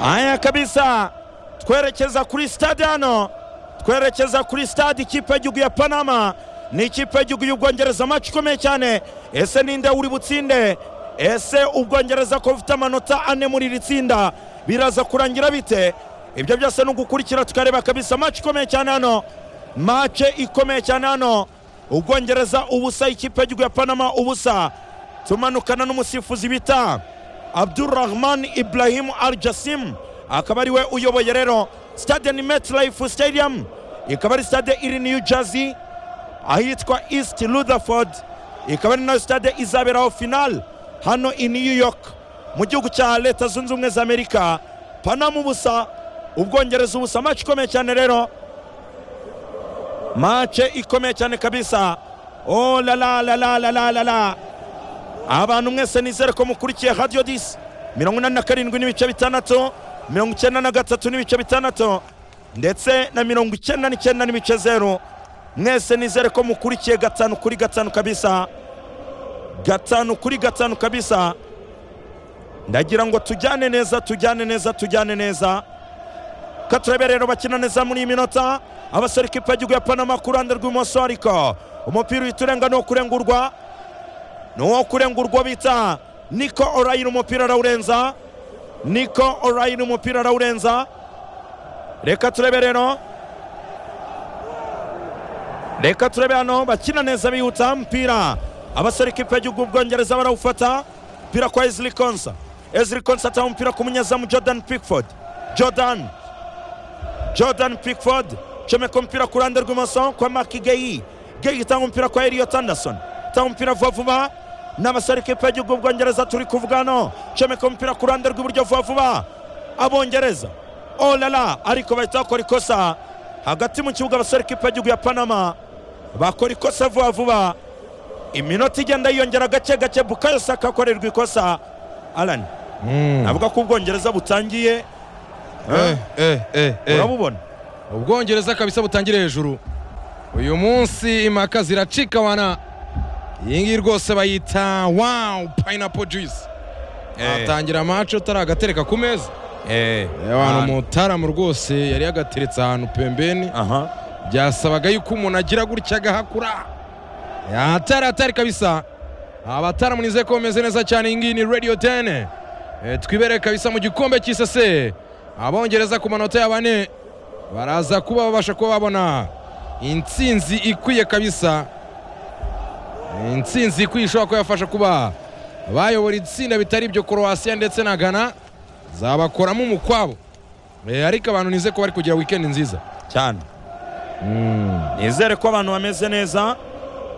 aya kabisa twerekeza kuri stade hano twerekeza kuri stade ikipe y'igihugu ya panama ni ikipe y'igihugu y'ubwongereza amacu ikomeye cyane ese ninde uri butsinde ese ubwongereza ko bufite amanota ane muri iri tsinda biraza kurangira bite ibyo byose ni ugukurikira tukareba kabisa maci ikomeye cyane hano mace ikomeye cyane hano ubwongereza ubusa ikipe y'igihugu ya panama ubusa tumanukana n'umusifuzi bita abdurrahman ibrahim al jasim akaba ariwe uyoboye rero stade ni metlife stadium ikaba ari stade iri new jersey ahitwa east rutherford ikaba ari nayo stade izaberaho final hano i new york mu gihugu cya leta zunze ubumwe za amerika panama ubusa ubwongereza ubusa maci ikomeye cyane rero mace ikomeye cyane kabisa o la la la la la la la la abantu mwese nizere ko mukurikiye radiyo disi mirongo inani na karindwi n'ibice bitandatu mirongo icyenda na gatatu n'ibice bitandatu ndetse na mirongo icyenda n'icyenda n'ibice zeru mwese nizere ko mukurikiye gatanu kuri gatanu kabisa gatanu kuri gatanu kabisa ndagira ngo tujyane neza tujyane neza tujyane neza ka turebe rero bakina neza muri iyi minota abasore ikipe y'igihugu ya panama ku ruhande rw'ibumoso ariko umupira uhita urenga ni uwo kurengurwa ni uwo kurengurwa bita niko orayira umupira arawurenza niko orayira umupira arawurenza reka turebe rero reka turebe hano bakina neza bihuta mpira abasore ikipe y'igihugu bwongereza barawufata umupira kwa ezili konsa ezili konsa atanga umupira ku munyezamu jordan pickford jordan jordan pickford comeka umupira ku ruhande rw'imoso kwa maki geyi geyi itanga umupira kwa eliyot anderson itanga umupira vuba vuba n'abasore ikipe y'igihugu bwongereza turi kuvuga hano comeka umupira ku ruhande rw'iburyo vuba vuba abongereza olala ariko bahita bakora ikosa hagati mu kibuga abasore ikipe y'igihugu ya panama bakora ikosa vuba vuba iminota igenda yiyongera gake gake bukayo saka akorerwa ikosa arani navuga ko ubwongereza butangiye Eh, eh, eh, eh. urabubona ubwongereza kabisa butangira hejuru uyu munsi impaka ziracika wana iyi ngiyi rwose bayita wawu payinapo juice watangira mace utari agatereka ku meza Eh, abantu umutaramu rwose yari yagateretse ahantu pembeni aha byasabaga yuko umuntu agira gutya agahakura atari atari kabisa abataramu nizeye ko bameze neza cyane iyi ngiyi ni radiyo tene Eh, twibere kabisa mu gikombe cy'isese abongereza ku manota ya bane baraza kuba babasha kuba babona intsinzi ikwiye kabisa Eh, intsinzi ikwiye ishobora kuba yabafasha kuba bayobora itsinda bitari ibyo korowasiya ndetse na gana zabakoramo umukwabo Eh, ariko abantu nizeye ko bari kugira wikendi nziza cyane nizere ko abantu bameze neza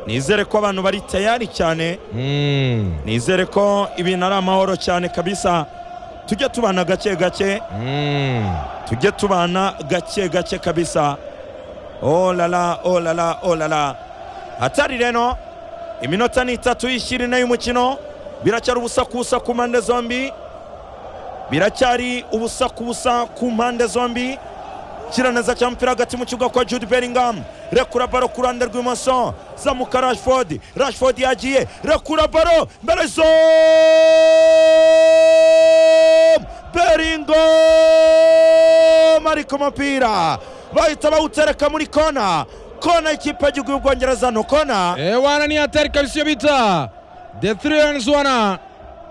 nizere ko abantu bari tayari cyane Mm. nizere ko ibintu ari amahoro cyane kabisa tujye tubana gake gake Mm. tujye tubana gake gake kabisa olala olala olala hatari rero iminota ni itatu y'ishyira ine y'umukino biracyari ubusakubusa ku mpande zombi biracyari ubusakubusa ku mpande zombi kiraneza cya mupira hagati mu kibuga kwa jude bellingham rekura baro ku ruhande rw'imoso zamuka rashford rashford yagiye rekura baro mbere zo bellingham ariko umupira bahita bawutereka muri kona kona ikipe y'igihugu y'ubwongereza no kona ewana ni hatari kabisa iyo bita the three wana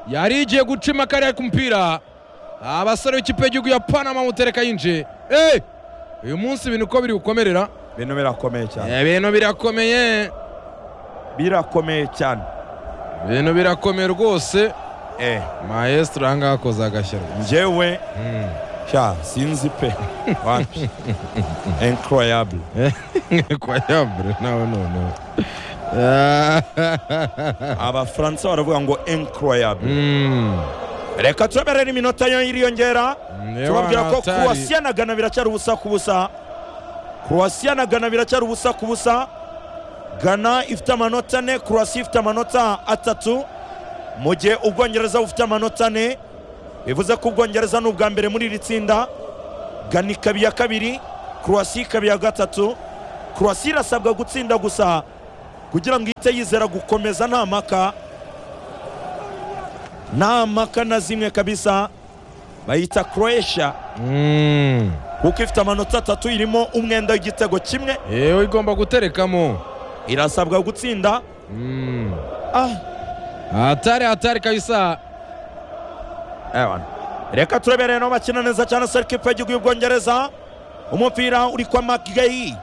yari igiye guca imakari ariko umupira abasore b'ikipe y'igihugu ya panama mutereka yinje Eh, uyu munsi ibintu uko biri gukomerera ibintu birakomeye cyane Eh, ibintu birakomeye birakomeye cyane ibintu birakomeye rwose eh maestro ahangaha akoze agashyirwa njyewe Mm. sha sinzi pe wapi incroyable kwayambere nawe noneho Ah, abafaransa baravuga ngo incroyable mm. reka turaberera iminota yo iriyongera Eh, tubabwira wana ko hatari. kuwasiya na gana biracyari ubusa ku busa kuwasiya na gana biracyari ubusa ku busa gana ifite amanota ane kuwasiya ifite amanota atatu mu gihe ubwongereza bufite amanota ane bivuze ko ubwongereza ni ubwa mbere muri iri tsinda gana ikaba iya kabiri kuwasiya ikaba iya gatatu kuwasiya irasabwa gutsinda gusa kugira ngo ihite yizera gukomeza nta maka nta maka na zimwe kabisa bayita croatia Mm. kuko ifite amanota atatu irimo umwenda w'igitego kimwe yewe igomba guterekamo irasabwa gutsinda Mm. ah hatari hatari kabisa Ewana. reka turebereye naho bakina neza cyane serike ikipe y'igihugu y'ubwongereza umupira uri kwa Mark Gaye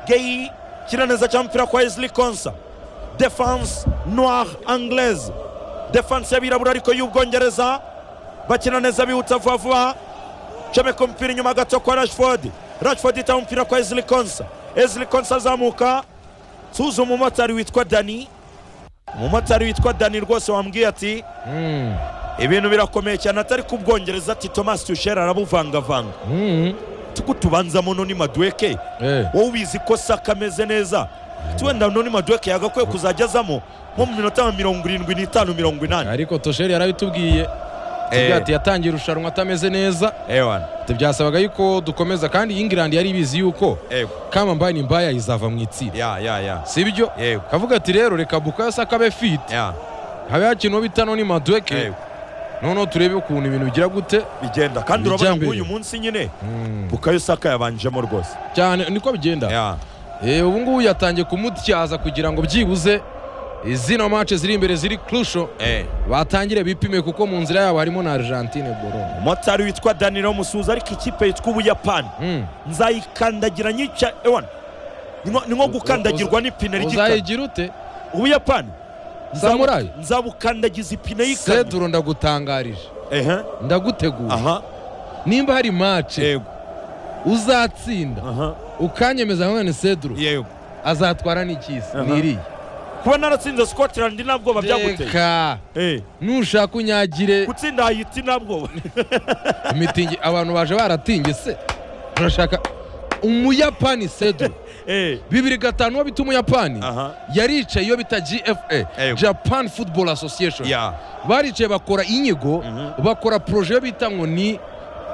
Gaye kina neza cyane umupira kwa Wesley Konsa defense noire anglaise defense y'abirabura ariko y'ubwongereza bakina neza bihuta vuba vuba comeka umupira inyuma gato kwa Rashford Rashford itaba umupira kwa Wesley Konsa Wesley Konsa azamuka tuzi umumotari witwa Dani umumotari witwa Dani rwose wambwiye ati Mm. ibintu birakomeye cyane atari ku bwongereza ati thomas tushera arabuvangavanga Mm. tuko tubanza mu noni maduweke Eh. wowe ubizi ko saka ameze neza tuwenda noni maduweke yagakwiye kuzajya azamo nko mu minota nka mirongo irindwi n'itanu mirongo inani ariko tosheri yarabitubwiye tubwiye ati yatangiye irushanwa atameze neza ewana Ati byasabaga yuko dukomeza kandi ingirandi yari ibizi yuko ego kama mbani mbaya izava mu itsinda ya ya ya sibyo yego kavuga ati rero reka bukayo saka abe fiti ya habe hakina bita noni maduweke yego noneho turebe ukuntu ibintu bigira gute bigenda kandi urabona ngo Bijyambere. uyu munsi nyine Mm. bukayo saka yabanjemo rwose cyane niko bigenda ya Eh, ubu ngubu yatangiye kumutyaza kugira ngo byibuze izino mace ziri imbere ziri kurusho eh batangire bipime kuko mu nzira yabo harimo na argentine borone umumotari witwa danilo musuza ariko ikipe yitwa ubuyapani Mm. nzayikandagira nyica ewana ni nko- ni nko gukandagirwa n'ipine ry'ikamyo uzayigira ute ubuyapani Nzabu- Samurai? nzabukandagiza ipine y'ikamyo seduro ndagutangarije ehe ndagutegura aha nimba hari mace yego uzatsinda aha ukanyemeza mwene seduro yego azatwara n'ikizi Aha. niriya kuba naratsinze scotland nta bwoba byaguteye reka Eh, nushaka unyagire gutsinda hayiti nta bwoba imitingi abantu baje baratinge se urashaka umuyapani seduro Eh, bibiri gatanu uwo bita umuyapani aha yaricaye iyo bita gfa Yego. japan football association ya baricaye bakora inyigo Mhm. bakora poroje yo bita ngo ni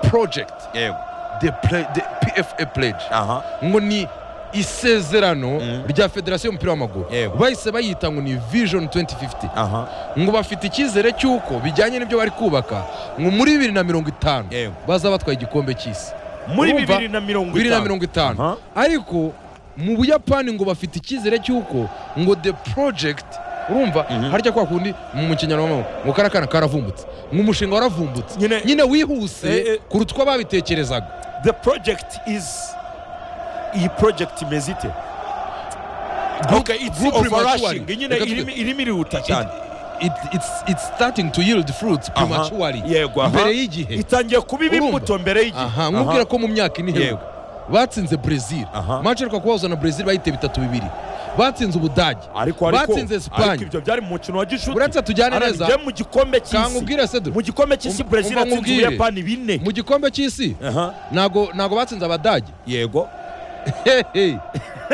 project yego the pla- the pfa pledge aha ngo ni isezerano Mhm. rya federasiyo y'umupira w'amaguru Yego. bahise bayita ngo ni vision 2050 aha ngo bafite icyizere cy'uko bijyanye n'ibyo bari kubaka ngo muri bibiri na mirongo itanu Yego. baza batwaye igikombe cy'isi muri Urumva? bibiri na mirongo bibiri na itanu mirongo itanu Aha. ariko mu buyapani ngo bafite icyizere cy'uko ngo the project urumva Mhm. harya kwa kundi mu kinyarwanda ngo karakana karavumbutse ngo umushinga waravumbutse Nyine- nyine wihuse Eh, eh. kuruta uko babitekerezaga the project is iyi project imeze ite Okay, it's group overrushing prematurely. nyine Reka tujye. irimo irimo irihuta cyane It- it- it's, it's starting to yield fruits Aha. prematurely Yego, aha. mbere y'igihe itangiye kubiba Urumva? imbuto mbere y'igihe aha nkubwira ko mu myaka ine Yego. iheruka batsinze brezil Aha. mace ariko kubahuza na brezil bahite bitatu bibiri batsinze ubudage ariko ariko ariko batsinze esipanye ibyo byari mu mukino wa gishuti Uretse tujyane neza. Arabigiyemo mu gikombe cy'isi kankubwire sedro mu gikombe cy'isi Um- brezil umva yatsinze nkubwire. ubuyapani bine mu gikombe cy'isi aha ntago ntago batsinze abadage yego hehe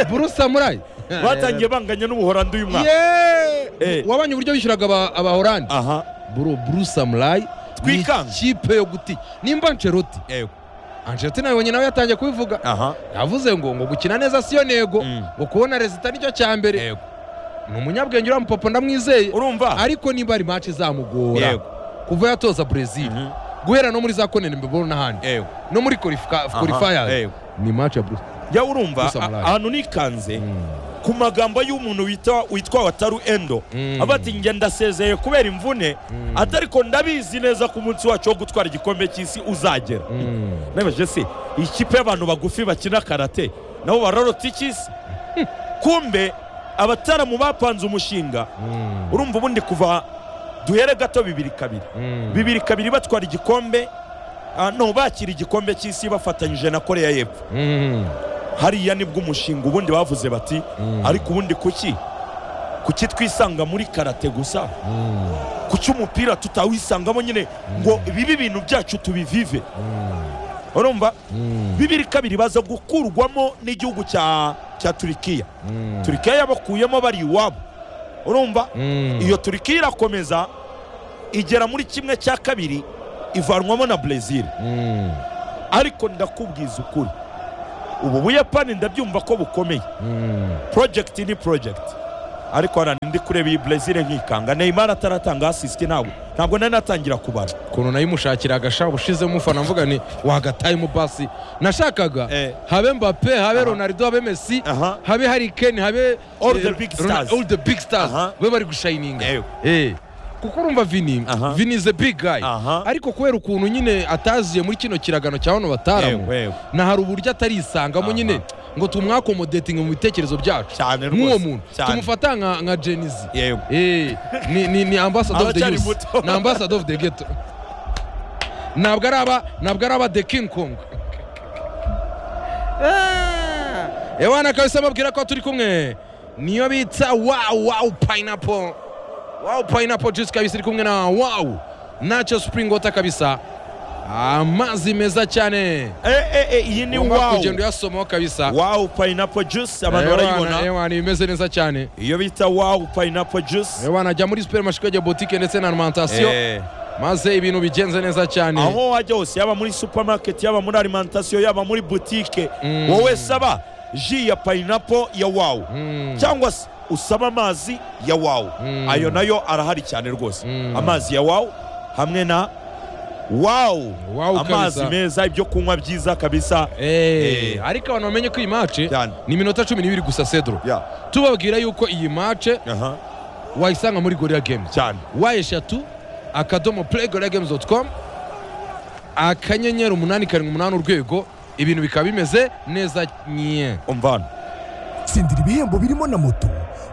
buru samurayi batangiye banganya n'ubuhorandi uyu mwaka Eh. yeee wabonye uburyo bishyuraga aba- abahorandi aha buru buru samurayi Twikanga. ikipe yo guti nimba ancelotti yego ancelotti nabonye nawe yatangiye kubivuga aha yavuze ngo ngo gukina neza siyo nego Mm. ngo kubona rezita nicyo cya mbere yego ni umunyabwenge uriya mupapa ndamwizeye urumva ariko niba ari match izamugora Yego. kuva yatoza brezil Mhm. guhera no muri za konenembe n'ahandi yego no muri qualifica- Aha, qualifiers yego. ni match ya brezil ya urumva Gusa a- murayi. ahantu nikanze Mm. ku magambo y'umuntu wita- witwa wataru endo Mm. aba ati njye ndasezeye kubera imvune Mm. atariko ndabizi neza ko umunsi wacu wo gutwara igikombe cy'isi uzagera Mm. nebeje se ikipe y'abantu bagufi bakina karate nabo bararota ikisi kumbe abataramu bapanze umushinga Mm. urumva ubundi kuva duhere gato bibiri kabiri Mm. bibiri kabiri batwara igikombe ah, no bakira igikombe cy'isi bafatanyije na koreya y'epfo Mm. hariya nibwo umushinga ubundi bavuze bati Mm. ariko ubundi kuki kuki twisanga muri karate gusa Mm. kuki umupira tutawisangamo nyine ngo bibe ibintu byacu tubivive Mm. urumva Mm. bibiri kabiri baza gukurwamo n'igihugu cya cya turikiya Mm. turikiya yabakuyemo bari iwabo urumva Mm. iyo turikiya irakomeza igera muri kimwe cya kabiri ivanwamo na brezil Mm. ariko ndakubwiza ukuri ubu buyapani ndabyumva ko bukomeye Mm. project ni project ariko hano ndi kureba iyi brezil nkikanga neymar ataratanga asisite ntabwo ntabwo nari natangira kubara ukuntu nayimushakiraga sha ubushize umufana mvuga ni wagataye umupasi nashakaga Eh. habe mbape habe ronaldo habe messi Aha. habe hari keni habe All eh, the big Ronald- stars. all the big stars Aha. be bari gushayininga Ewe. Eh. kuko urumva vini Aha. vini is a big guy Aha. ariko kubera ukuntu nyine ataziye muri kino kiragano cya bano bataramu Ewe, ewe. na hari uburyo atarisangamo Aha. nyine ngo tumwakomodetinge mu bitekerezo byacu Cyane nk'uwo rwose, muntu cyane. tumufata nka nka jenizi Yego. Eh, ni ni ni ambassador of the Aracyari youth muto. ni ambassador of the ghetto ntabwo ari aba ntabwo ari aba the king kong ewana kabisa mbabwira ko turi kumwe niyo bita wow wow pineapple wow pineapple juice kabisa iri kumwe na wow nacho spring water kabisa amazi meza cyane Eh, eh, eh, iyi ni Ugomba wawu kugenda uyasomaho kabisa wawu payinapo juice abantu Ewana, barayibona ewana imeze neza cyane iyo bita wawu payinapo juice ewana jya muri supermarché ya boutique ndetse na alimentation Eh, maze ibintu bigenze neza cyane aho wajya hose yaba muri supermarket yaba muri alimentation yaba muri butike wowe saba ji ya payinapo ya wawu Mm. cyangwa se usaba amazi ya wawu Mm. ayo nayo arahari cyane rwose Mm. amazi ya wawu hamwe na wawu Wow amazi kabisa. meza ibyo kunywa byiza kabisa Eh, Eh. ariko abantu bamenye ko iyi mace Cyane. ni iminota cumi n'ibiri gusa sedro Ya, tubabwira yuko iyi mace aha, wayisanga muri gorilla games cyane wa eshatu akadomo play gorilla games dot com akanyenyeri umunani karindwi umunani urwego ibintu bikaba bimeze neza nye umva hano tsindira ibihembo birimo na moto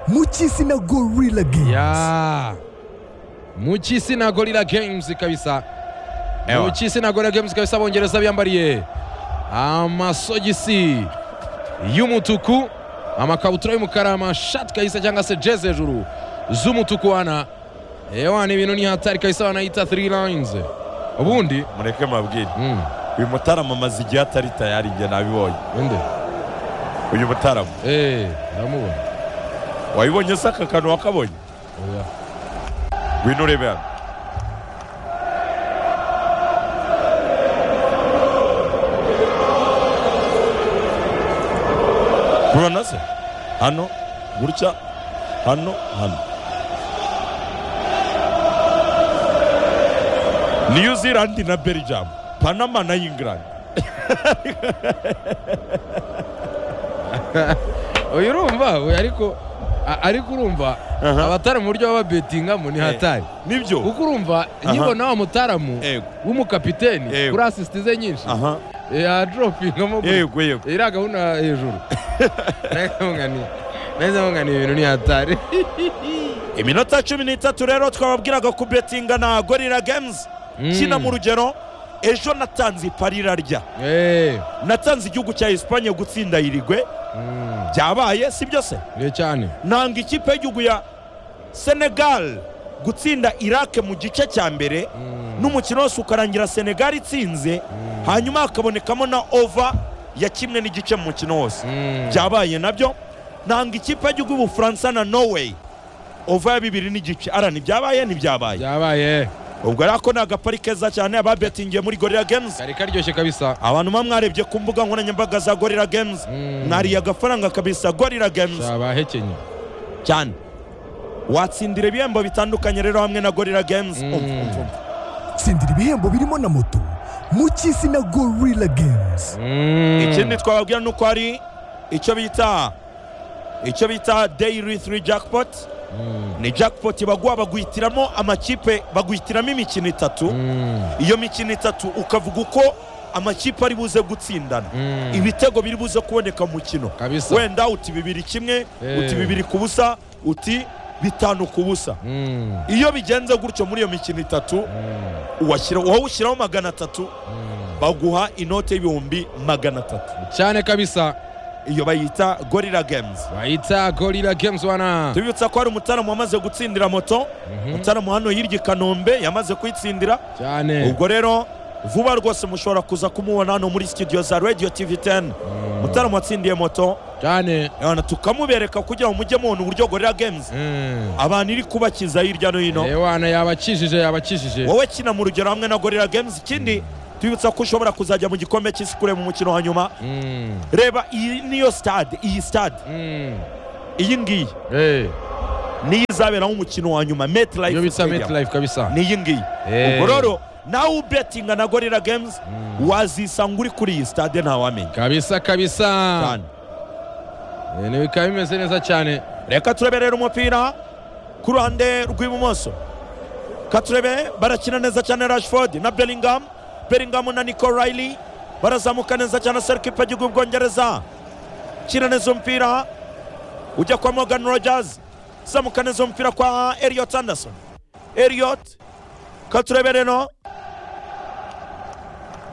mu cy'isi na gorilla games ya mu cy'isi na gorilla games kabisa mu Ewa. cy'isi na gorilla games kabisa abongereza biyambariye amasogisi y'umutuku amakabutura y'umukara amashati kabisa cyangwa se jezi hejuru z'umutuku wana ewa ni ibintu ni hatari kabisa banayita three lines ubundi mureke mabwire mm, uyu mutarama amaze igihe atari tayari njye nabibonye inde uyu mutarama eh ndamubona wabibonye se aka kantu wakabonye oya ngwino urebe hano urabona se hano gutya hano hano new zealand na belgium panama na england oya urumva oya ariko a- ariko urumva Aha. abatari mu buryo baba babetingamo ni hatari nibyo kuko urumva nkibona wa mutaramu Yego. w'umukapiteni Yego. kuri asisiti ze nyinshi aha yadoropingamo yego yego iriya gahunda hejuru neza nkungani ibintu ni hatari iminota cumi n'itatu rero twababwiraga ku betinga na gorira games Mm. kina mu rugero ejo natanze ipari irarya Eh, natanze igihugu cya esipanye gutsinda irigwe mm, byabaye si byo se ni cyane nanga ikipe y'igihugu ya senegal gutsinda irake mu gice cya mbere n'umukino wose ukarangira senegal itsinze hanyuma hakabonekamo na ova ya kimwe n'igice mu mukino wose Mm. byabaye nabyo nanga ikipe y'igihugu y'ubufaransa na norway ova ya bibiri n'igice ara ntibyabaye ntibyabaye byabaye ubwo rero ako ni agapari keza cyane ababetingiye muri gorira games kari karyoshye kabisa abantu muba mwarebye ku mbuga nkoranyambaga za gorira games Mm. mwariye agafaranga kabisa gorira games byabahekenye cyane watsindira ibihembo bitandukanye rero hamwe na gorira games Mm. Umva, umva, umva. tsindira ibihembo birimo na moto mu cy'isi na gorilla games Mm. ikindi twababwira ni uko hari icyo bita icyo bita daily three jackpot Mm. ni jackpot baguha baguhitiramo amakipe baguhitiramo imikino itatu Mm. iyo mikino itatu ukavuga uko amakipe ari buze gutsindana Mm. ibitego biri buze kuboneka mu mukino Kabisa. wenda uti bibiri kimwe Eh. uti bibiri ku busa uti bitanu ku busa Mm. iyo bigenze gutyo muri iyo mikino itatu Mm. uwashyira- wowe ushyiraho magana atatu Mm. baguha inote y'ibihumbi magana atatu cyane kabisa iyo bayita gorira games bayita gorilla games wana tubibutsa ko hari umutaramu wamaze gutsindira moto umutaramu hano hirya i kanombe yamaze kuyitsindira cyane ubwo rero vuba rwose mushobora kuza kumubona hano muri studio za radio tv 10 mutara watsindiye moto cyane Urabona, tukamubereka kugira ngo mujye mubona uburyo gorira games Mm. abantu iri kubakiza hirya no hino ewana yabakijije yabakijije wowe kina mu rugero hamwe na gorira games ikindi tubibutsa ko ushobora kuzajya mu gikombe cy'isi kureba umukino wa nyuma Mm. reba iyi niyo stade iyi stade Mm. iyi ngiyi Eh. niyo izaberaho umukino wa nyuma iyo metlife bita stadium metlife kabisa niyi ngiyi Eh. ubwo rero nawe ubetinga na gorira games wazisanga uri kuri iyi stade ntawamenya kabisa kabisa cyane Eh, ni bikaba bimeze neza cyane reka tureberera umupira ku ruhande rw'ibumoso katurebe barakina neza cyane rashford na bellingham bellingham na nico riley barazamuka neza cyane serikipe y'igihugu bwongereza kina neza umupira ujya kwa morgan rogers zamuka neza umupira kwa eliot anderson eliot katurebe rero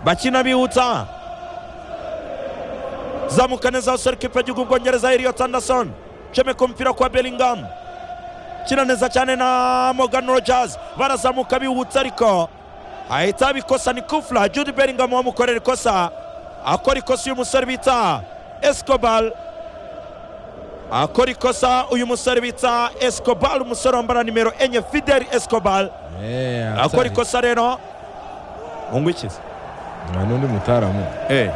bakina bihuta zamuka neza serikipe y'igihugu bwongereza eliot anderson cemeka umupira kwa bellingham kina neza cyane na Morgan Rogers barazamuka bihutse ariko ahita abikosa ni kufla Jude Bellingham wamukorera ikosa akora ikosa uyu musore bita Escobar akora ikosa uyu musore bita Escobar umusore wambara nimero enye Fidel Escobar Eh, akora hatari. ikosa rero ungwikize Ah, n'undi mutaramu eh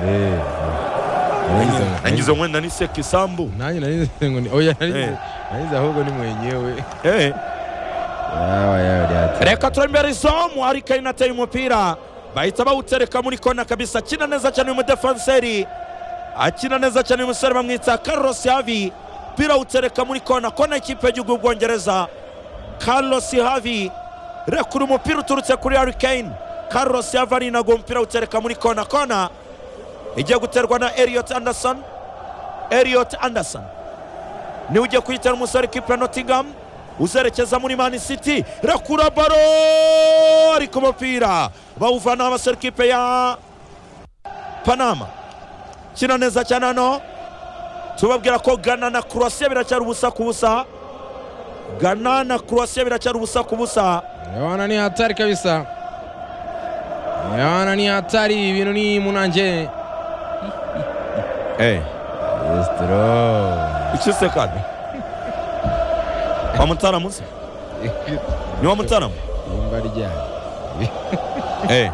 Eh, ah. nangize mwenda ni Sekisambu nanjye narize ngo ni oya Eh. narize narize ahubwo ni mwenyewe eh yawa yawa ryateye. reka turebe izamu ariko ari nateye umupira bahita bawutereka muri kona kabisa akina neza cyane uyu mudefanseri akina neza cyane uyu musore bamwita Carlos Havi umupira awutereka muri kona kona ikipe y'igihugu y'ubwongereza Carlos Havi rekura umupira uturutse kuri Harry Kane Carlos Havi arinaga umupira awutereka muri kona kona igiye guterwa na Elliot Anderson Elliot Anderson niwe ugiye kuyitera umusore kipe ya Nottingham uzerekeza muri Man City rekura baro ariko umupira bawuvanaho abasore kipe ya Panama kina neza cyane hano tubabwira ko Ghana na Croatia biracyari ubusa ku busa Ghana na Croatia biracyari ubusa ku busa yawana ni hatari kabisa yawana ni hatari ibintu ni munanje eh yesitoro ikise kandi wamutaramu se ni wamutaramu imba ryayo eh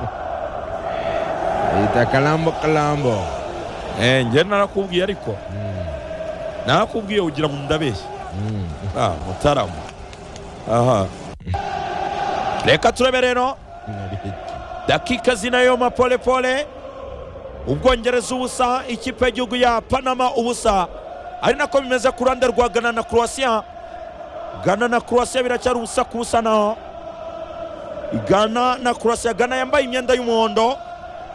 yita kalambo kalambo eh njye narakubwiye ariko narakubwiye ugira ngo ndabeshye Mm. Ah, mutarama aha reka turebe rero dakika zinayoma pole pole ubwongereza ubusa ikipe y'igihugu ya panama ubusa ari nako bimeze ku ruhande rwa gana na croatia gana na croatia biracyari ubusa ku busa naho gana na croatia gana yambaye imyenda y'umuhondo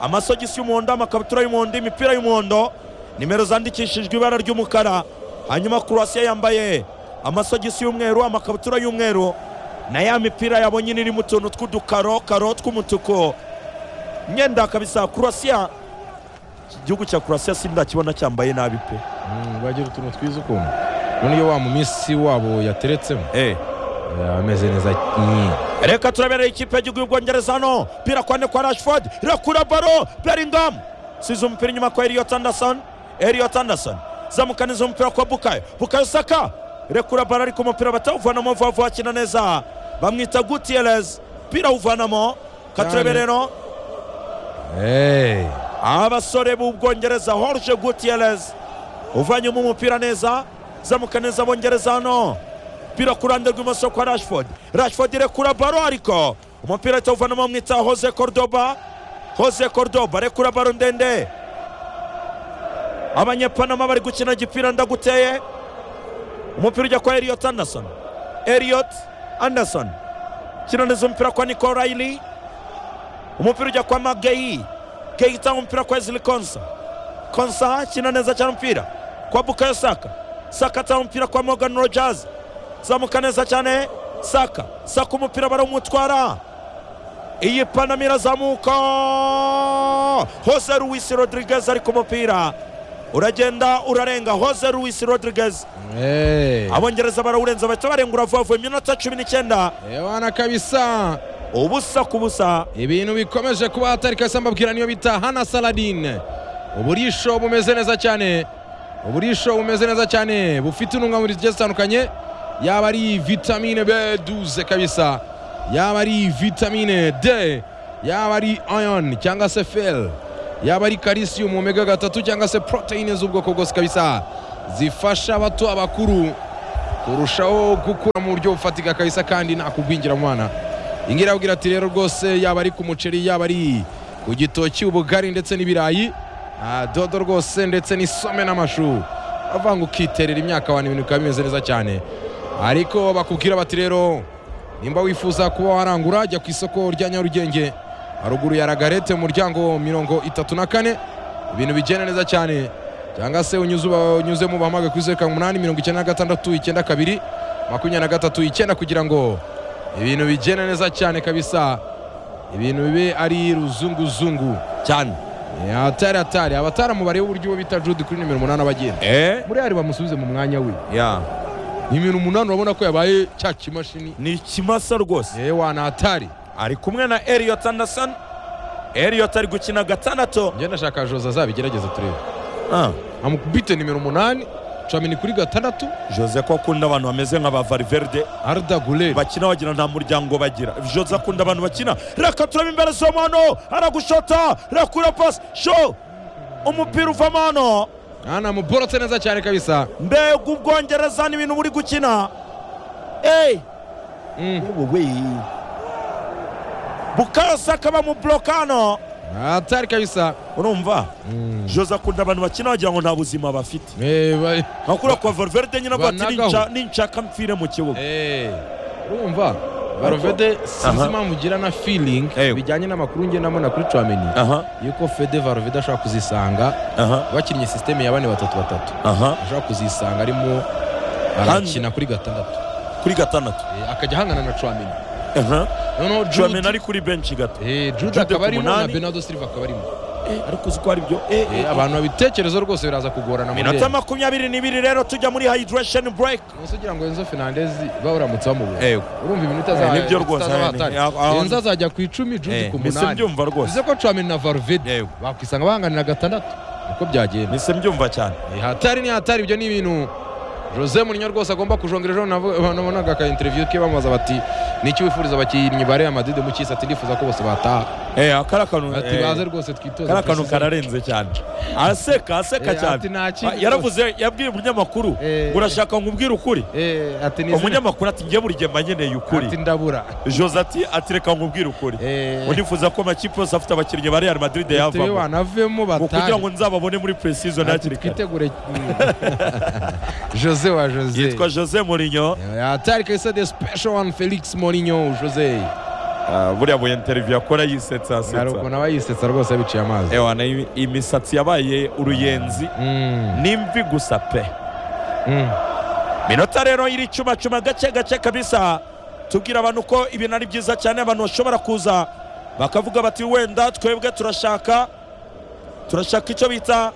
amasogisi y'umuhondo amakabutura y'umuhondo imipira y'umuhondo nimero zandikishijwe ibara ry'umukara hanyuma croatia yambaye amasogisi y'umweru amakabutura y'umweru na ya mipira yabonye nyine irimo utuntu tw'udukaro karo tw'umutuku imyenda kabisa croatia iki gihugu cya croatia sindakibona cyambaye nabi pe Mm, bagira utuntu twiza ukuntu noneho wa mu minsi wabo yateretsemo eh. Eh, ameze neza nyine reka turabereye ikipe y'igihugu y'ubwongereza hano pira kwa kwa rashford irakura baro bellingham size umupira inyuma kwa eliot anderson eliot anderson zamukaniza umupira kwa bukayo bukayo saka irekura baro ariko umupira batawuvanamo vuba vuba akina neza bamwita gutierrez pira awuvanamo katurebe Cyane. rero Eh, abasore b'ubwongereza horje gutierrez uvanyemo umupira neza zamuka neza abongereza hano umupira ku ruhande rw'imoso kwa rashford rashford irekura baro ariko umupira ahita awuvanamo bamwita jose cordoba jose cordoba arekura baro ndende abanyepanama bari gukina igipira ndaguteye umupira ujya kwa eliot anderson eliot anderson kina neza umupira kwa nico riley umupira ujya kwa mageyi geyi itanga umupira kwa ezili konsa konsa akina neza cyane umupira kwa bukayo saka saka atanga umupira kwa morgan rogers zamuka neza cyane saka saka umupira barawumutwara iyi panama irazamuka jose luis rodriguez ari ku mupira uragenda urarenga jose luis rodriguez eh. abongereza barawurenza bahita barengura vuba vuba iminota cumi n'icyenda Yawana kabisa ubusa ku busa ibintu bikomeje kuba hatari kabisa mbabwira niyo bita hana saladine uburisho bumeze neza cyane uburisho bumeze neza cyane bufite intungamubiri zigiye zitandukanye yaba ari vitamine b12 kabisa yaba ari vitamine d yaba ari iron cyangwa se fel yaba ari calcium omega gatatu cyangwa se proteine z'ubwoko bwose kabisa zifasha abato abakuru kurushaho gukura mu buryo bufatika kabisa kandi nta kugwingira mwana ingira abwira ati rero rwose yaba ari ku muceri yaba ari ku gitoki ubugari ndetse n'ibirayi ah, dodo rwose ndetse n'isome n'amashu avanga ukiterera imyaka abantu ibintu bikaba bimeze neza cyane ariko bakubwira bati rero nimba wifuza kuba warangura jya ku isoko rya nyarugenge haruguru ya ragarete mu muryango mirongo itatu na kane ibintu bigenda neza cyane cyangwa se unyuze uba- unyuzemo ubahamage kuri zeru karindwi umunani mirongo icyenda na gatandatu icyenda kabiri makumyabiri na gatatu icyenda kugira ngo ibintu bigende neza cyane kabisa ibintu bibe ari ruzunguzungu cyane Eh, atari atari abataramu bareba uburyo bita jude kuri nimero umunani abagenda eh muri ari bamusubize mu mwanya we ya nimero umunani urabona ko yabaye cya kimashini ni ikimasa rwose yewe wana atari ari kumwe na Elliot Anderson Elliot ari gukina gatandatu njye ndashaka joza azabigerageza turebe ah. amukubite nimero umunani camini kuri gatandatu Jose ko akunda abantu bameze nka ba Valverde arda guleri bakina bagira nta muryango bagira Jose akunda abantu bakina reka turebe imbere z'omano aragushota rakura pasi sho umupira uvamo hano hano muborotse neza cyane kabisa mbega ubwongereza n'ibintu buri gukina eyi Mm. wowe bukayo saka bamuburoka hano atari kabisa urumva Mm. Jose akunda abantu bakina bagira ngo nta buzima bafite Eh, ba- nka kuriya kwa Valverde nyine avuga ati banagaho. "Ninca- ninshaka mpfire mu kibuga Eh, urumva varovede sinzi Aha. impamvu ngira na feeling Eh. bijyanye n'amakuru nge nabona kuri camini aha yuko fede varovede ashobora kuzisanga aha bakinnye sisiteme ya bane batatu batatu aha ashobora kuzisanga arimo arakina kuri gatandatu kuri gatandatu Eh, akajya ahangana na camini aha noneho Dramene jude ari kuri benshi gato Jude Eh, jude akaba ku arimo na munani. benado silva akaba arimo ariko uzi ko ari byo eh, eh, Eh, abantu babitekerezo rwose biraza kugorana muri minota makumyabiri n'ibiri rero tujya muri hydration break munsi ugira ngo enzo fernandezi bawuramutse bamubura Eh, urumva iminota Eh, nibyo rwose, eh, z'abatari ni- ah, ah, enzo azajya ku icumi jude eh, ku mise munani mbyumva rwose bivuze ko camini na varuvide Yego. bakwisanga bahanganira gatandatu niko byagenda mise mbyumva cyane Eh, hatari ni hatari ibyo ni ibintu jose murinyo rwose agomba kujongera ejo navu- nabonaga aka interview ke bamubaza bati niki wifuriza abakinnyi bareba madrid mu cyisi ati ndifuza ko bose bataha eh akara kantu ati eh, baze rwose twitoze akara kantu preseason." kararenze cyane araseka aseka Eh, ati cyane nta Ah, kindi rwose. yaravuze yabwiye umunyamakuru Eh, ngo urashaka ngo umbwire ukuri Eh, ati ni izina- umunyamakuru ati njye buri gihe mba nkeneye ati ukuri ndabura jose ati ati reka nkubwire ukuri Eh, unifuza ko amakipe yose afite abakinnyi ba real madrid bitewe yavamo wanavemo ngo kugira ngo batahe nzababone muri precision Ati hakiri kare twitegure Mm. jose wa jose yitwa jose mourinho hatari kabisa the special one felix morinyo jose Ah, buriya buye interview akora yisetsa hari asetsa ukuntu aba yisetsa rwose abiciye amazi ewana iyi- iyi misatsi yabaye uruyenzi Mm, n'imvi gusa pe mm. minota rero iri cuma gake gake kabisa tubwira abantu ko ibintu ari byiza cyane abantu bashobora kuza bakavuga bati wenda twebwe turashaka turashaka icyo bita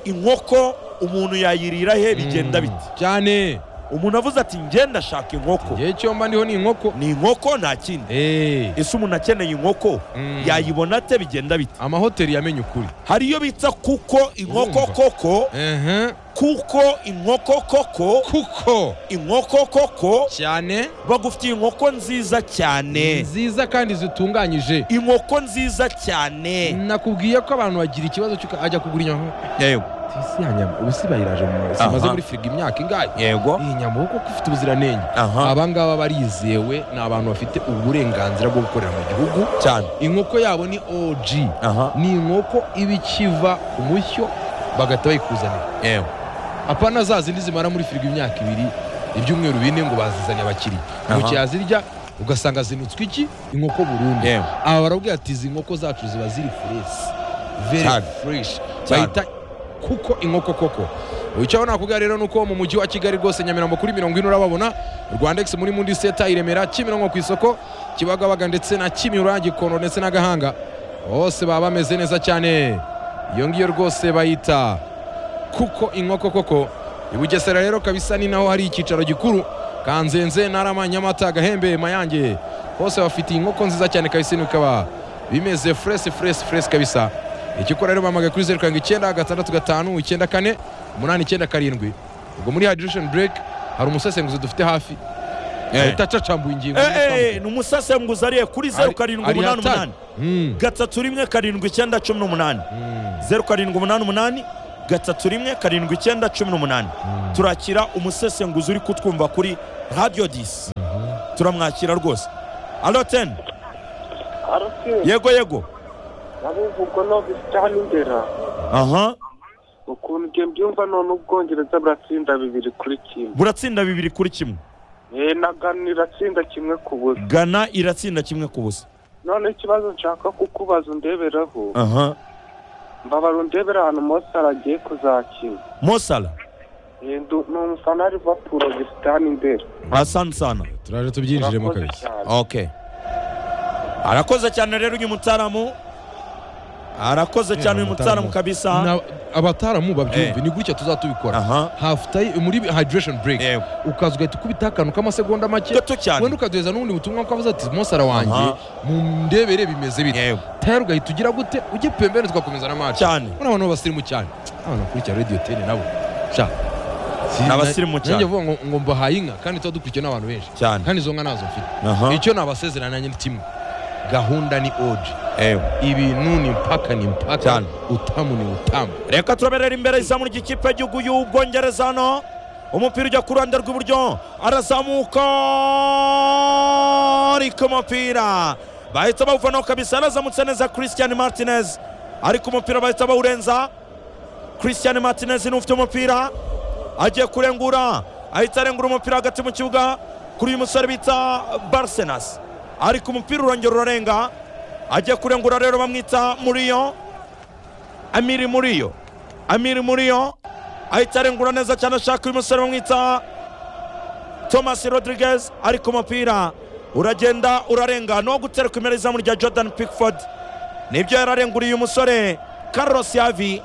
inkoko umuntu yayirira he bigenda biti cyane umuntu avuze ati ngenda ashaka inkoko igihe cyo mba ndiho ni inkoko ni inkoko nta kindi Eh, ese umuntu akeneye inkoko Mm. yayibona ate bigenda biti amahoteli yamenye ukuri hari iyo bita kuko inkoko Urumva. koko Ehe, kuko inkoko koko kuko inkoko koko cyane bagufitiye inkoko nziza cyane nziza kandi zitunganyije inkoko nziza cyane nakubwiye ko abantu bagira ikibazo cy'uko ajya kugura inyama yego tisi yanyama ubu si bayiraje mu mazi imaze Aha. muri firigo imyaka ingahe yego iyi nyama uko ifite ubuziranenge aha aba ngaba barizewe ni abantu bafite uburenganzira bwo gukorera mu gihugu cyane inkoko yabo ni OG aha ni inkoko iba ikiva ku mushyo bagahita bayikuzanira yego apana za zindi zimara muri firigo imyaka ibiri ibyumweru bine ngo bazizanye abakiriya Aha. umukiriya azirya ugasanga zinutswe iki inkoko burundu Yewe. aba barabwira ati izi nkoko zacu ziba ziri furesi very Cyane. fresh Cyane. bahita kuko inkoko koko icyo nakubwira rero ni uko mu mujyi wa kigali rwose nyamirambo kuri mirongo ine urababona rwandex muri mundi seta i remera kimironko ku isoko kibagabaga ndetse na kimihurura gikondo ndetse na gahanga bose baba bameze neza cyane iyo ngiyo rwose bayita kuko inkoko koko i bugesera rero kabisa ni naho hari icyicaro gikuru kanzenze narama nyamata gahembe mayange bose bafite inkoko nziza cyane kabisa bikaba bimeze furesi furesi furesi kabisa ikikora rero bahamagaye kuri zeru karindwi icyenda gatandatu gatanu icyenda kane umunani icyenda karindwi ubwo muri hadiration break hari umusesenguzi dufite hafi ahita acacambuye ingingo Eh, eh, ni umusesenguzi ariye kuri zeru Ari- karindwi ari umunani hatari. umunani Mm, gatatu rimwe karindwi icyenda cumi n'umunani mm. zeru karindwi umunani umunani gatatu rimwe karindwi icyenda cumi n'umunani turakira umusesenguzi uri kutwumva kuri radiyo disi turamwakira rwose alo teni arasi yego yego abuvugwa n'abisitani imbere aha ukuntu ibyo mbyumva none ubwongereza buratsinda bibiri kuri kimwe buratsinda bibiri kuri kimwe eee na gana iratsinda kimwe ku busa gana iratsinda kimwe ku busa none ikibazo nshaka kukubaza undeberaho aha mbabara undebera ahantu mose aragiye kuzakina mosala Eee, ndu- ni umufana wa livapuro obisitani imbere asante sana turaje tubyinjiremo urakoze kabisa cyane okay arakoze cyane rero uyu mutaramu arakoze cyane uyu mutaramu kabisa Na- abataramu babyumve Eh. ni gutya tuzatubikora aha hafu tayi muri hydration break Yego. ukaza ugahita ukubita akantu k'amasegonda make gato wenda cyane ukaduheza n'ubundi butumwa ko avuze ati mosara wanjye Aha. mundebere bimeze bite yego tayari ugahita ugira gute ujye pembeni tugakomeza na match cyane urabona abantu b'abasirimu cyane abantu bakurikira radiyo teni nabo sha Si- Ni abasirimu na- cyane. nanjye vuga ngo, ngo mbahaye inka kandi tuba dukurikiwe n'abantu benshi cyane kandi izo nka nazo mfite aha icyo nabasezerana nanjye ni kimwe gahunda ni oji yego ibintu ni mpaka ni mpaka Cyane. utamu ni utamu reka turaberera imbere izamu ry'ikipe y'igihugu y'ubwongereza hano umupira ujya ku ruhande rw'iburyo arazamuka ariko umupira bahita bawuvanaho kabisa arazamutse neza christian martinez ariko umupira bahita bawurenza christian martinez ni ufite umupira agiye kurengura ahita arengura umupira hagati mu kibuga kuri uyu musore bita barsenas ariko umupira urongera urarenga agiye kurengura rero bamwita muriyo amiri muriyo amiri muriyo ahita arengura neza cyane ashaka uyu musore bamwita thomas rodriguez ariko umupira uragenda urarenga no gutereka imbere izamu rya jordan pickford nibyo yararenguriye uyu musore carlos yavi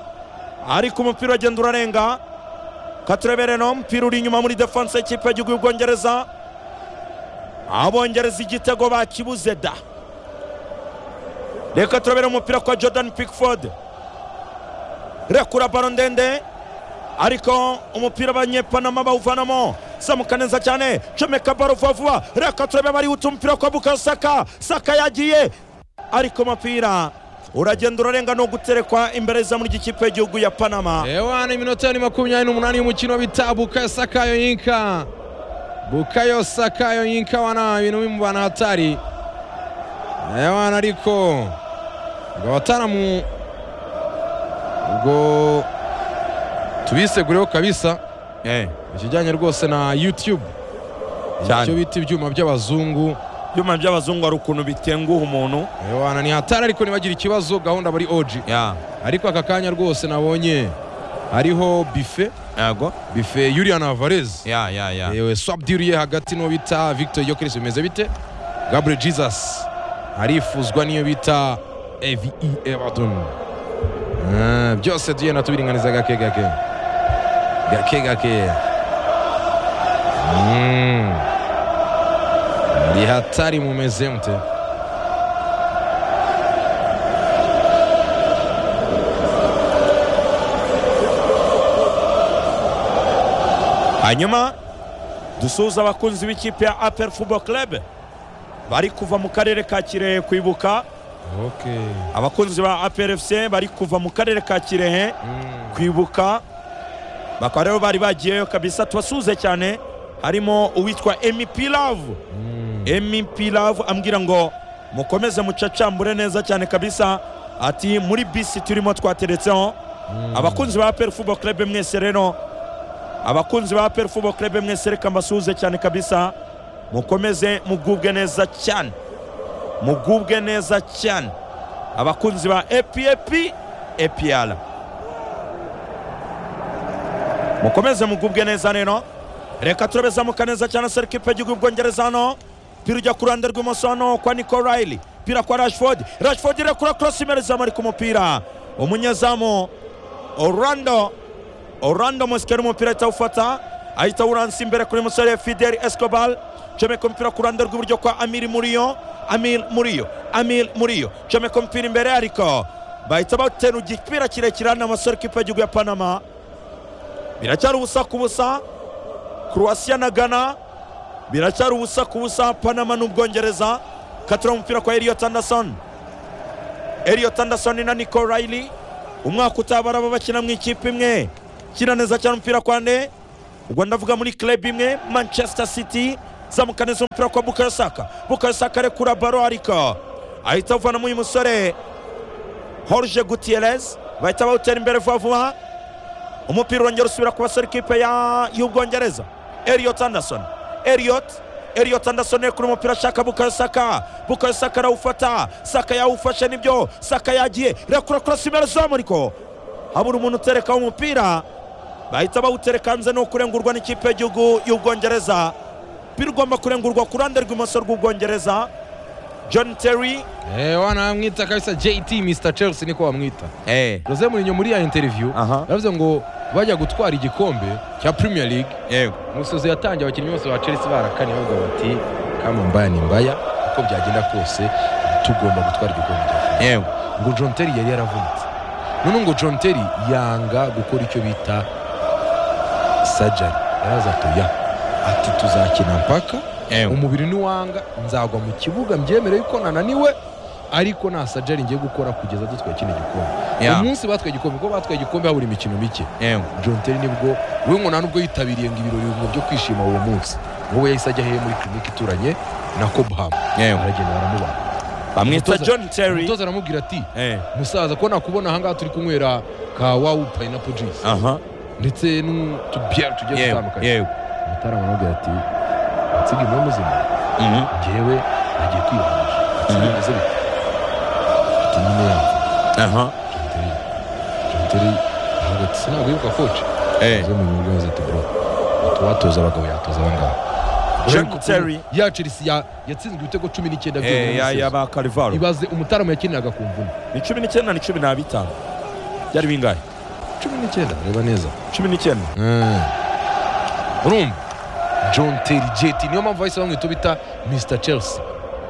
ariko umupira uragenda urarenga katurebere no umupira uri inyuma muri defense y'ikipe y'igihugu y'ubwongereza abongereza igitego bakibuze da reka turabere umupira kwa jordan pickford rekura baro ndende ariko umupira abanyepanama bawuvanamo zamuka neza cyane comeka baro vuba vuba reka turebe barihuta umupira kwa bukayo saka saka yagiye ariko umupira uragenda urarenga no guterekwa imbere y'izamu ry'ikipe y'igihugu ya panama ewa ni iminota ni makumyabiri n'umunani y'umukino bita bukayo sakayo yinka bukayo sakayo yinka wana ibintu bimubana hatari ewana ariko ubwo abataramu ubwo tubisegureho kabisa ikijyanye rwose na youtube Cyane. icyo bita ibyuma by'abazungu ibyuma by'abazungu hari ukuntu bitenguha umuntu ewana ni hatari ariko ntibagira ikibazo gahunda bari oji ariko aka kanya rwose nabonye hariho bife yego bife yurian avarez ya ya ya yewe swabdiriye hagati n'uwo bita victor yokeres bimeze bite gabriel jesus arifuzwa n'iyo bita evi everton Ah, byose tugenda tubiringaniza gake gake gake gake Mm. muri hatari mumeze mute hanyuma dusuhuza abakunzi b'ikipe ya apel football club bari kuva mu karere ka kirehe kwibuka okay. abakunzi ba APRFC bari kuva mu karere ka Kirehe Mm. kwibuka bakaba rero bari bagiyeyo kabisa tubasuhuze cyane harimo uwitwa MEP Love Mm. MEP Love ambwira ngo mukomeze mucacambure neza cyane kabisa ati muri bisi turimo twateretseho abakunzi ba APR Football Club mwese rero abakunzi ba APR Football Club mwese reka mbasuhuze cyane kabisa mukomeze mugubwe neza cyane mugubwe neza cyane abakunzi ba APAP APR mukomeze mugubwe neza rero reka turabe zamuka neza cyane se ikipe y'igihugu y'ubwongereza hano pira ujya ku ruhande rw'imoso hano kwa Nico Riley pira kwa Rashford Rashford irekura cross imbere zamu ariko umupira umunyezamu Orlando Orlando Muskera umupira ahita awufata ahita awuransa imbere kuri musore Fidel Escobar comeka umupira ku ruhande rw'iburyo kwa Amir Muriyo Amir Muriyo Amir Muriyo comeka umupira imbere ariko bahita batera igipira kirekire hano amasore kipe y'igihugu ya Panama biracyari ubusa ku busa Croatia na Ghana biracyari ubusa ku busa Panama n'Ubwongereza katura umupira kwa Elliot Anderson Elliot Anderson na Nico Riley umwaka utabara aba bakina mu ikipe imwe kina neza cyane umupira kwa ne ubwo ndavuga muri club imwe manchester city zamuka neza umupira kwa bukayo saka bukayo saka arekura baro ariko ahita avanamo uyu musore horje gutierrez bahita bawutera imbere vuba vuba umupira urongera usubira ku basore ikipe ya- y'ubwongereza eliot anderson eliot eliot anderson yari kuri umupira ashaka bukayo saka bukayo saka arawufata saka yawufashe nibyo saka yagiye irakura kurasa imbere zamuriko habura umuntu uterekaho umupira bahita bawutereka hanze ni ukurengurwa n'ikipe y'igihugu y'ubwongereza umupira ugomba kurengurwa ku ruhande rw'imoso rw'ubwongereza john terry Eh, wanamwita kabisa jt mr chelsea niko bamwita eh jose murinyo muri ya interview Aha. yavuze ngo bajya gutwara igikombe cya premier league yego umusozo yatangiye abakinnyi bose ba chelsea barakanye bavuga bati kama mbaya ni mbaya uko byagenda kose tugomba gutwara igikombe cya Premier yego League." ngo john terry yari yaravunitse none ngo john terry yanga gukora icyo bita sajari yaraza atoya ati tuzakina mpaka umubiri niwanga nzagwa mu kibuga mbyemere yuko nananiwe ariko nta sajari ngiye gukora kugeza dutwaye kino gikombe Yeah. umunsi batwaye igikombe kuko batwaye igikombe habura imikino mike yego John Terry nibwo we ngo nta nubwo yitabiriye ngo ibirori ngo byo kwishima uwo munsi wowe yahise ajya hehe muri kirinike ituranye na cobham yego aragenda baramubaga bamwita Umutoza- john terry umutoza aramubwira ati eh musaza ko nakubona ahangaha turi kunywera ka wawu payinapo jisi aha ndetse n'utubiyari tugiye yego dutandukanye yego umutara aramubwira ati watsinda imwe muzima Mhm. njyewe nagiye kwibanisha atsinda bimeze bite ati nyine yapfa aha John Terry John Terry aravuga ati sinawibuka koci eh zo mu nyungu yavuze ati bro uwatoza abagabo yatoza abangaba John Ariko kuba Terry. ya chelsea ya- yatsinzwe ibitego cumi n'icyenda eh ya ya byonyine ba carvalho ibaze umutaramu yakiniraga ku mvune ni 19 ni 15 byari bingahe cumi n'icyenda reba neza 19 Mm. urumva john terry jeti niyo mpamvu bahise bamwita bita mr chelsea